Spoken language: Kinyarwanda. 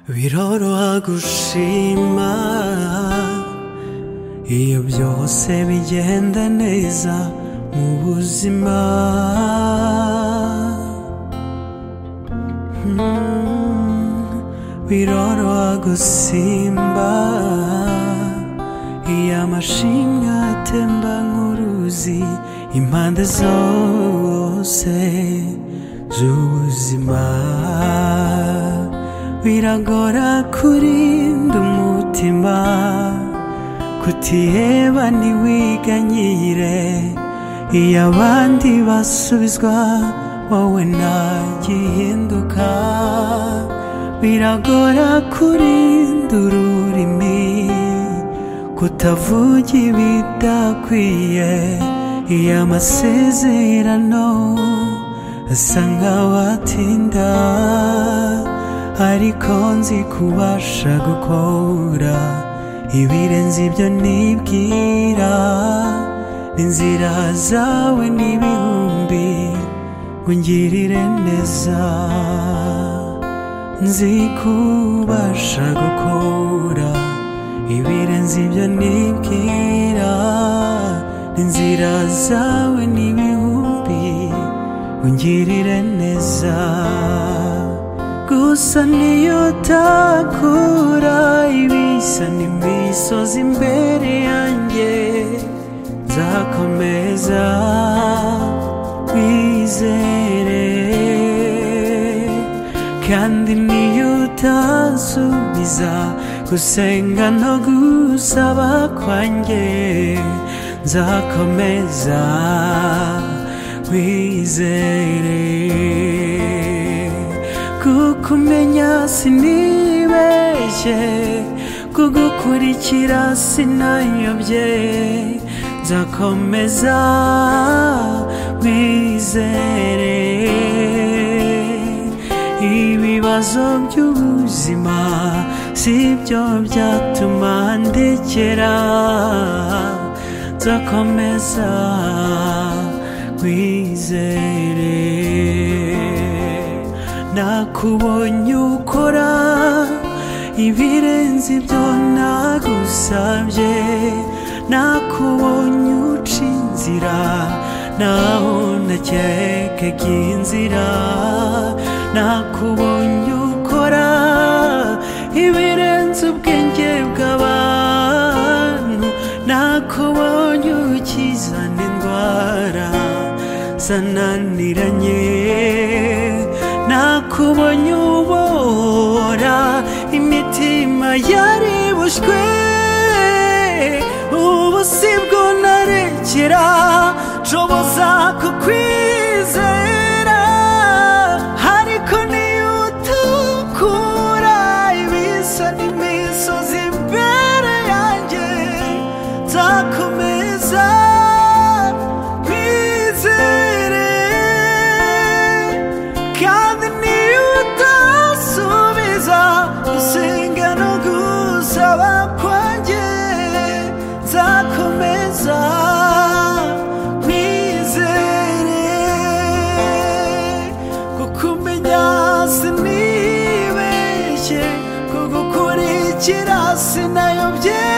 위로로 하고 싶마 iyo byose bigenda neza mu buzima Hmm, biroroha gusimba iyo amashimwe atemba nk'uruzi impande zose z'ubuzima biragora kurinda umutima kutiheba ntiwiganyire iyo abandi basubizwa wowe ntagihinduka biragora kurinda ururimi kutavuga ibidakwiye iyo amasezerano asa nkaho atinda ariko nzi kubasha gukora ibirenze ibyo nibwira n'inzira zawe n'ibihumbi ungirire neza nzi kubasha gukora ibirenze ibyo nibwira n'inzira zawe n'ibihumbi ungirire neza gusa niyo utakura ibisa n'imisozi imbere yanjye nzakomeza kwizere kandi niyo utasubiza gusenga no gusaba kwanjye nzakomeza wizere kukumenya sinibeshye kugukurikira sinayobye nzakomeza wizere ibibazo by'ubuzima si byo byatuma ndekera nzakomeza wizere nakubonye ukora ibirenze ibyo nagusabye nakubonye uca inzira naho nakekaga inzira nakubonye ukora ibirenze ubwenge bw'abantu nakubonye ukizana indwara zananiranye nakubonye ubora imitima yari bushywe ubu si bwo narekera nshoboza kukwizera ariko niyo utakura ibisa n'imisozi imbere yanjye nzakomeza kwizere kandi niyo utasubiza gusenga no gusaba kwanjye nzakomeza kwizere kukumenya sinibeshye kugukurikira sinayobye